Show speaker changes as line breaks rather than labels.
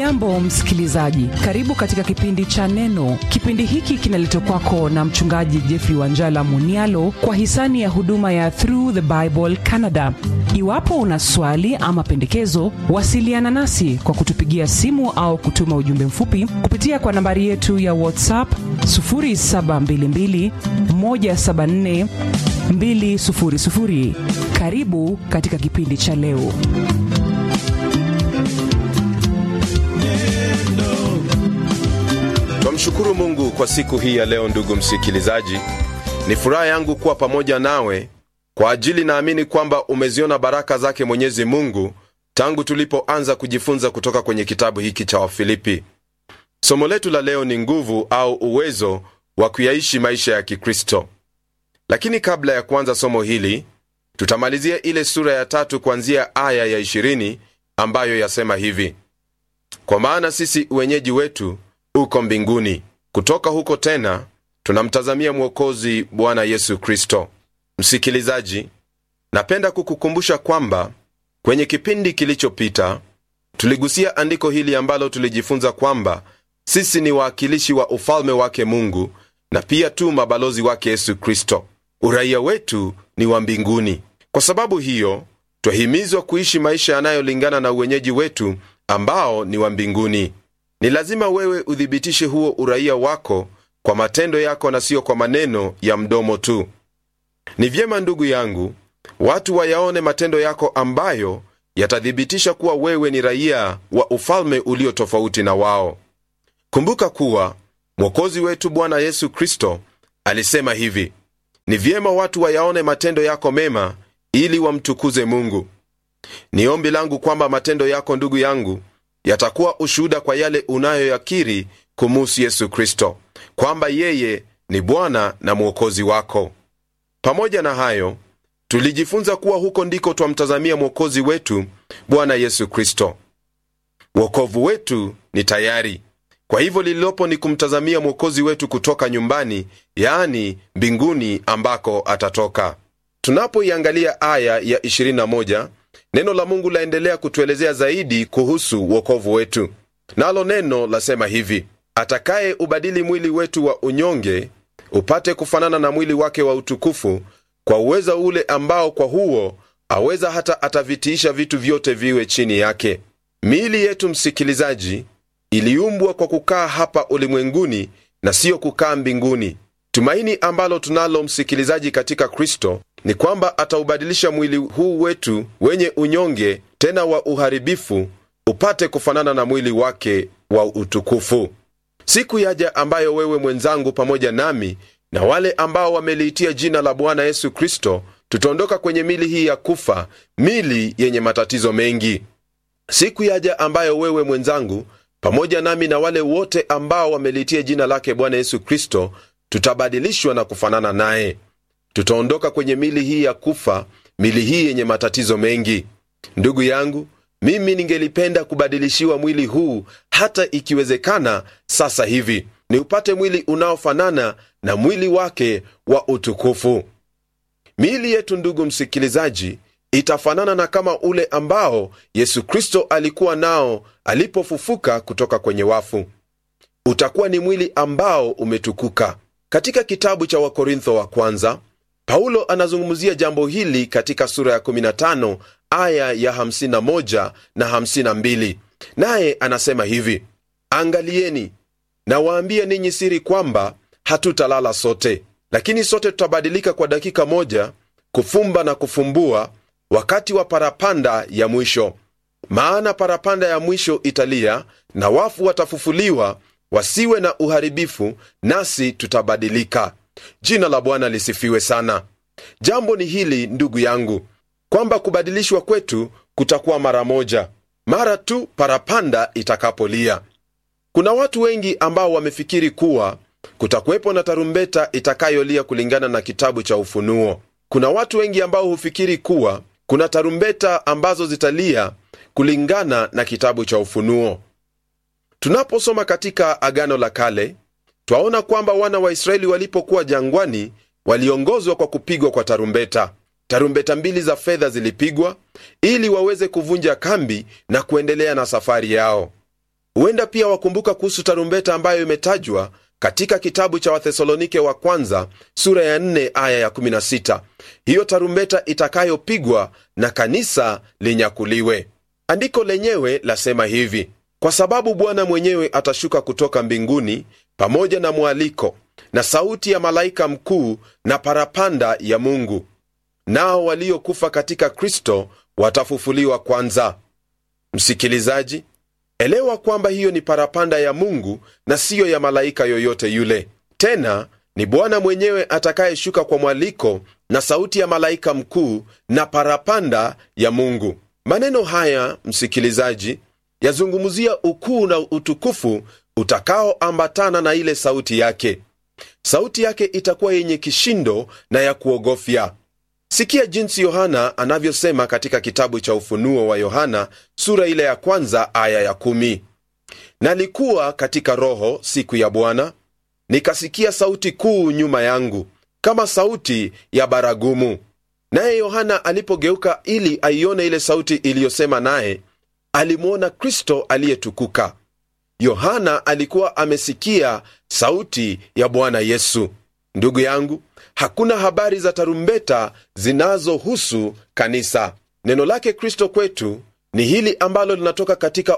hujambo msikilizaji karibu katika kipindi cha neno kipindi hiki kinaletwa kwako na mchungaji jeffrey wanjala munialo kwa hisani ya huduma ya through the bible canada iwapo una swali ama pendekezo wasiliana nasi kwa kutupigia simu au kutuma ujumbe mfupi kupitia kwa nambari yetu ya whatsapp 722 174 200 karibu katika kipindi cha leo
twamshukuru mungu kwa siku hii ya leo ndugu msikilizaji ni furaha yangu kuwa pamoja nawe kwa ajili naamini kwamba umeziona baraka zake mwenyezi mungu tangu tulipoanza kujifunza kutoka kwenye kitabu hiki cha wafilipi somo letu la leo ni nguvu au uwezo wa kuyaishi maisha ya kikristo lakini kabla ya kuanza somo hili tutamalizia ile sura ya tatu kuanzia aya ya 20 ambayo yasema hivi kwa maana sisi wenyeji wetu uko mbinguni kutoka huko tena tunamtazamia mwokozi bwana yesu kristo msikilizaji napenda kukukumbusha kwamba kwenye kipindi kilichopita tuligusia andiko hili ambalo tulijifunza kwamba sisi ni waakilishi wa ufalme wake mungu na pia tu mabalozi wake yesu kristo uraia wetu ni wa mbinguni kwa sababu hiyo twahimizwa kuishi maisha yanayolingana na uwenyeji wetu ambao ni wa mbinguni ni lazima wewe uthibitishe huo uraia wako kwa matendo yako na siyo kwa maneno ya mdomo tu ni vyema ndugu yangu watu wayaone matendo yako ambayo yatathibitisha kuwa wewe ni raia wa ufalme ulio tofauti na wao kumbuka kuwa mwokozi wetu bwana yesu kristo alisema hivi ni vyema watu wayaone matendo yako mema ili wamtukuze mungu ni ombi langu kwamba matendo yako ndugu yangu yatakuwa ushuhuda kwa yale unayoyakiri kumuhusu yesu kristo kwamba yeye ni bwana na mwokozi wako pamoja na hayo tulijifunza kuwa huko ndiko twamtazamia mwokozi wetu bwana yesu kristo wokovu wetu ni tayari kwa hivyo lililopo ni kumtazamia mwokozi wetu kutoka nyumbani yaani mbinguni ambako atatoka tunapoiangalia aya ya 21 neno la mungu laendelea kutuelezea zaidi kuhusu wokovu wetu nalo neno lasema hivi atakaye ubadili mwili wetu wa unyonge upate kufanana na mwili wake wa utukufu kwa uweza ule ambao kwa huo aweza hata atavitiisha vitu vyote viwe chini yake miili yetu msikilizaji iliumbwa kwa kukaa hapa ulimwenguni na siyo kukaa mbinguni tumaini ambalo tunalo msikilizaji katika kristo ni kwamba ataubadilisha mwili huu wetu wenye unyonge tena wa uharibifu upate kufanana na mwili wake wa utukufu siku yaja ambayo wewe mwenzangu pamoja nami na wale ambao wameliitia jina la bwana yesu kristo tutaondoka kwenye mili hii ya kufa mili yenye matatizo mengi siku yaja ambayo wewe mwenzangu pamoja nami na wale wote ambao wameliitia jina lake bwana yesu kristo tutabadilishwa na kufanana naye tutaondoka kwenye mili hii ya kufa mili hii yenye matatizo mengi ndugu yangu mimi ningelipenda kubadilishiwa mwili huu hata ikiwezekana sasa hivi ni upate mwili unaofanana na mwili wake wa utukufu miili yetu ndugu msikilizaji itafanana na kama ule ambao yesu kristo alikuwa nao alipofufuka kutoka kwenye wafu utakuwa ni mwili ambao umetukuka katika kitabu cha wakorintho wa kwanza paulo anazungumzia jambo hili katika sura ya 15 aya ya 51 na 52 naye anasema hivi angalieni nawaambia ninyi siri kwamba hatutalala sote lakini sote tutabadilika kwa dakika moja kufumba na kufumbua wakati wa parapanda ya mwisho maana parapanda ya mwisho italia na wafu watafufuliwa wasiwe na uharibifu nasi tutabadilika jina la bwana lisifiwe sana jambo ni hili ndugu yangu kwamba kubadilishwa kwetu kutakuwa mara moja mara tu parapanda itakapolia kuna watu wengi ambao wamefikiri kuwa kutakuwepo na tarumbeta itakayolia kulingana na kitabu cha ufunuo kuna watu wengi ambao hufikiri kuwa kuna tarumbeta ambazo zitalia kulingana na kitabu cha ufunuo tunaposoma katika agano la kale twaona kwamba wana wa israeli walipokuwa jangwani waliongozwa kwa kupigwa kwa tarumbeta tarumbeta mbili za fedha zilipigwa ili waweze kuvunja kambi na kuendelea na safari yao huenda pia wakumbuka kuhusu tarumbeta ambayo imetajwa katika kitabu cha wathesalonike wa kwanza sura ya 4 aya ya 16 hiyo tarumbeta itakayopigwa na kanisa linyakuliwe andiko lenyewe lasema hivi kwa sababu bwana mwenyewe atashuka kutoka mbinguni pamoja na mwaliko na sauti ya malaika mkuu na parapanda ya mungu nao waliokufa katika kristo watafufuliwa kwanza msikilizaji elewa kwamba hiyo ni parapanda ya mungu na siyo ya malaika yoyote yule tena ni bwana mwenyewe atakayeshuka kwa mwaliko na sauti ya malaika mkuu na parapanda ya mungu maneno haya msikilizaji yazungumzia ukuu na utukufu utakaoambatana na ile sauti yake sauti yake itakuwa yenye kishindo na ya kuogofya sikia jinsi yohana anavyosema katika kitabu cha ufunuo wa yohana sura ile ya kwanza aya ya kumi nalikuwa katika roho siku ya bwana nikasikia sauti kuu nyuma yangu kama sauti ya baragumu naye yohana alipogeuka ili aione ile sauti iliyosema naye alimwona kristo aliyetukuka yohana alikuwa amesikia sauti ya bwana yesu ndugu yangu hakuna habari za tarumbeta zinazohusu kanisa neno lake kristo kwetu ni hili ambalo linatoka katika